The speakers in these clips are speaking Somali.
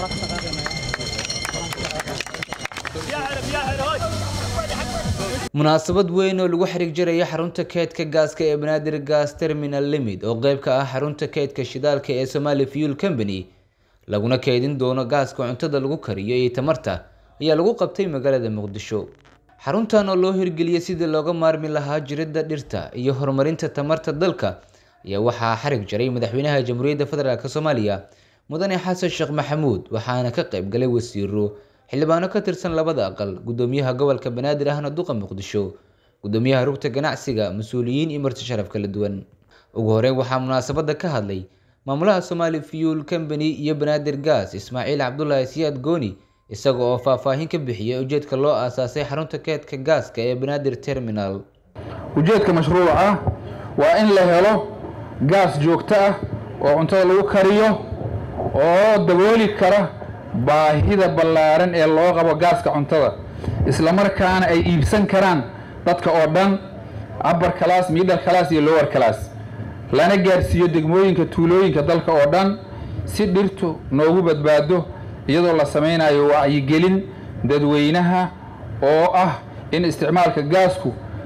munaasabad weyn oo lagu xiriig jaraya xarunta keydka gaaska ee banaadir gas terminal limid oo qeyb ka ah xarunta keydka shidaalka ee somali fuel company laguna keydin doono gaaska cuntada lagu kariyo iyo tamarta ayaa lagu qabtay magaalada muqdisho xaruntan oo loo hirgeliyay sidii looga maarmi lahaa jiridda dhirta iyo horumarinta tamarta dalka ayaa waxaa xarig jaray madaxweynaha jamhuuriyadda federaalk soomaaliya mudane xasan sheekh maxamuud waxaana ka qayb galay wasiiro xildhibaano ka tirsan labada aqal gudoomiyaha gobolka banaadir ahna duqa muqdisho gudoomiyaha rugta ganacsiga mas-uuliyiin iyo marti sharaf kala duwan ugu horeyn waxaa munaasabada ka hadlay maamulaha somali fuel company iyo banaadir gas ismaaciil cabdulaahi siyaad gooni isaga oo faahfaahin ka bixiyay ujeedka loo aasaasay xarunta keedka gaaska ee banaadir terminal ujeedka mashruuca ah waa in la helo gaas joogto ah oo cuntada lagu kariyo oo dabooli kara baahida ballaaran ee loo qabo gaaska cuntada islamarkaana ay iibsan karaan dadka oo dhan upper class middle class iyo lower class lana gaarsiiyo degmooyinka tuulooyinka dalka oo dhan si dhirtu noogu badbaado iyadoo la samaynayo wacyigelin dadweynaha oo ah in isticmaalka gaasku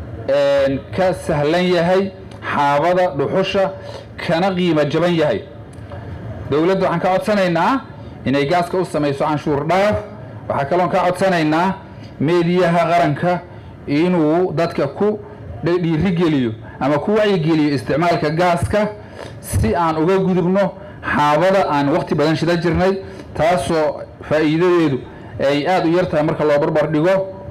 ka sahlan yahay xaabada dhuxusha kana qiimo jaban yahay dowladda waxaan ka codsanaynaa inay gaaska u samayso canshuur dhaaf waxaa kaloon ka codsanaynaa meediyaha qaranka inuu dadka ku dhiirigeliyo ama ku wacyigeliyo isticmaalka gaaska si aan uga gudubno xaabada aan waqti badan shida jirnay taasoo faa'iidadeedu ay aada u yar tahay marka loo barbar dhigo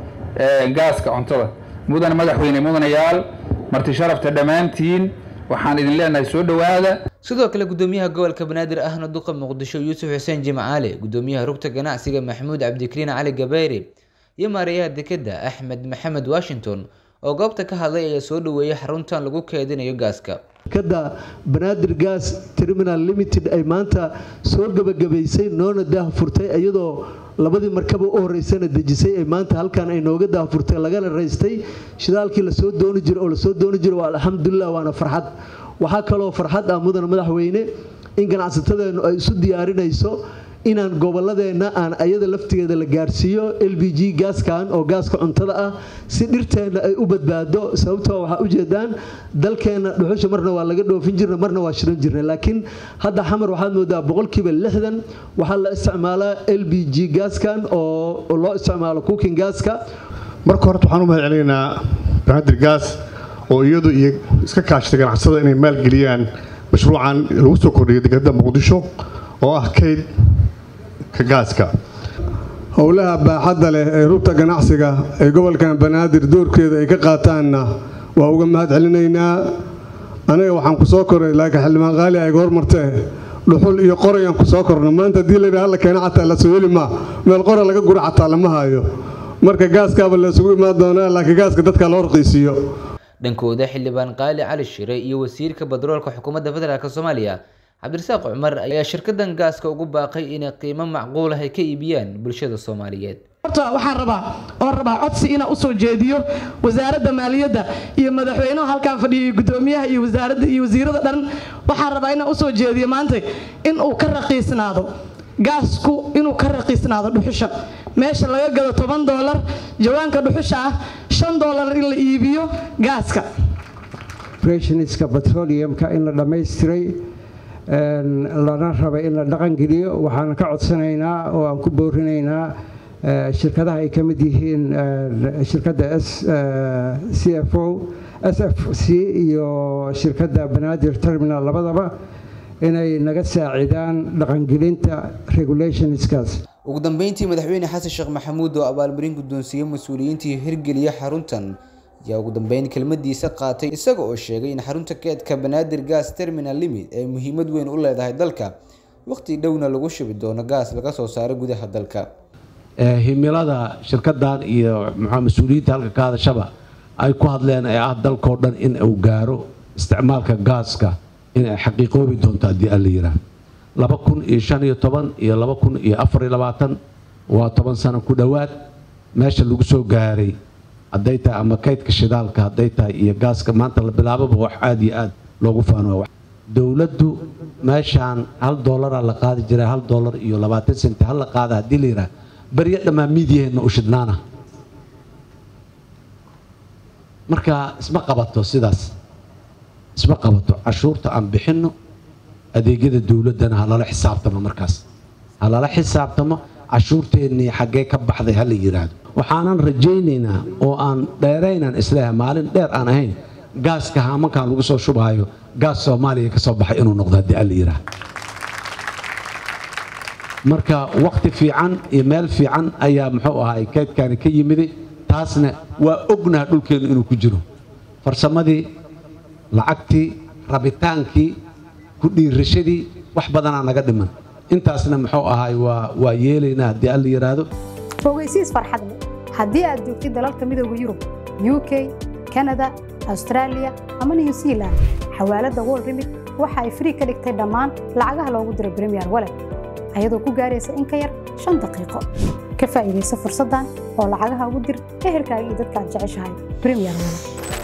gaaska cuntada mudane madaxweyne mudanayaal marti sharafta dhammaantiin waxaan idin leenahay soo dhowaada sidoo kale gudoomiyaha gobolka banaadir ahna duqa muqdisho yuusuf xuseen jimcaale gudoomiyaha rugta ganacsiga maxamuud cabdikariin cali gabayre iyo maareeyaha dekedda axmed maxamed washington oo goobta ka hadlay ayaa soo dhaweeyay xaruntan lagu keedinayo gaaska shirkadda banaadir gas terminal limited ay maanta soo gebagabaysay noona daahfurtay iyadoo labadii markaba u horeysana dejisay ay maanta halkan ay nooga daahfurtay lagana raystay shidaalkii lasoo dooni jiro oo lasoo dooni jiro waa alxamdulilah waana farxad waxaa kaloo farxad ah mudan madaxweyne in ganacsatadeennu ay isu diyaarinayso inaan goboladeenna aan ayada laftigeeda la gaarsiiyo l b g gaaskan oo gaaska cuntada ah si dhirteenna ay u badbaado sababtoo waxaa ujeedaan dalkeenna dhuxusha marna waa laga dhoofin jirna marna waa shidan jirna laakiin hadda xamar waxaad moodaa boqolkiiba lixdan waxaa la isticmaalaa l b g gaaskan oo loo isticmaalo cooking gaaska marka horta waxaan u mahad celinaynaa banaadir gaas oo iyadu iyo iska kaashatay ganacsada inay maalgeliyaan mashruucan lagu soo kordhiyay dekedda muqdisho oo ah kayd gaaska howlaha baaxadda leh ee rugta ganacsiga ee gobolkan banaadir doorkeeda ay ka qaataanna waa uga mahad celinaynaa aniga waxaan ku soo koray laakiin xildhibaan qaali ayga hormartee dhuxul iyo qorayaan ku soo korno maanta haddii layidhaha halla keena xataa la soo heli maa meel qora laga gura xataa lama hayo marka gaaskaaba la isugu imaan doonaa laakiin gaaska dadka loo raqiisiiyo dhankooda xildhibaan qaali cali shire iyo wasiirka badroolka xukuumadda federaalk soomaaliya cabdirasaaq cumar ayaa shirkadan gaaska ugu baaqay inay qiimo macquul ah ay ka iibiyaan bulshada soomaaliyeed horta waxaan rabaa oon rabaa codsi inaan usoo jeediyo wasaaradda maaliyadda iyo madaxweynuhu halkaan fadhiyo gudoomiyaha iyo wasaaradda iyo wasiirada dhan waxaan rabaa inaan usoo jeediyo maanta in uu ka raqiisnaado gaasku inuu ka raqiisnaado dhuxusha meesha laga gado toban doolar jawaanka dhuxusha ah shan doolar in la iibiyo gaaska operationska petroleumka in la dhammaystiray lana rabay in la dhaqangeliyo waxaan ka codsanaynaa oo aan ku boorinaynaa shirkadaha ay ka mid yihiin shirkadda c f o s f c iyo shirkadda banaadir terminal labadaba inay naga saacidaan dhaqangelinta regulationskaas ugu dambeyntii madaxweyne xasan sheekh maxamuud oo abaalmarin guddoonsiiyey mas-uuliyiintii hirgeliya xaruntan ayaa ugu dambeyn kelmadiisa qaatay isaga oo sheegay in xarunta keedka banaadir gas terminal limid ay muhiimad weyn u leedahay dalka waqti dhowna lagu shubi doono gaas laga soo saaro gudaha dalka himilada shirkadan iyo maxaa mas-uuliyiinta halka ka hadashaba ay ku hadleen ee ah dalkao dhan in uu gaaro isticmaalka gaaska inay xaqiiqoobi doonto haddii alla yiraah laba kun iyo shan iyo toban iyo laba kun iyo afar iyo labaatan waa toban sano ku dhowaad meesha lagu soo gaaray hadday tahay ama kaydka shidaalka hadday tahay iyo gaaska maanta la bilaababa wax aada iyo aada loogu faano dowladdu meeshaan hal doolaraa la qaadi jiray hal doolar iyo labaatan senti hal la qaada haddii la yidhaha beryo dhammaan miidyaheenna u shidhnaana marka isma qabato sidaas isma qabato cashuurta aan bixinno adeegyada dowladdana ha lala xisaabtamo markaas ha lala xisaabtamo cashuurteennii xaggee ka baxday ha la yidhaahdo waxaanan rajaynaynaa oo aan dheeraynaan isleeyahay maalin dheer aan ahayn gaaska haamankan lagu soo shubaayo gaas soomaaliya ka soo baxay inuu noqdo haddii alla yidhaah marka wakhti fiican iyo meel fiican ayaa muxuu ahaay keydkani ka yimiday taasna waa ognaha dhulkeennu inuu ku jiro farsamadii lacagtii rabitaankii ku dhiirashadii wax badanaa naga dhiman intaasna muxuu ahaay waa waa yeelaynaa haddii alla yidhaahdo ogeysiis farxad leh haddii aad joogtid dalalka midooda yurub u k kanada austraaliya ama new zealand xawaaladda wol remit waxa ay frii ka dhigtay dhammaan lacagaha loogu diro bremiyer walet ayadoo ku gaaraysa in ka yar shan daqiiqo ka faa'iidaysa fursaddan oo lacagaha ugu dir ehelkaaga iyo dadka aad jeceshahay bremiyer walet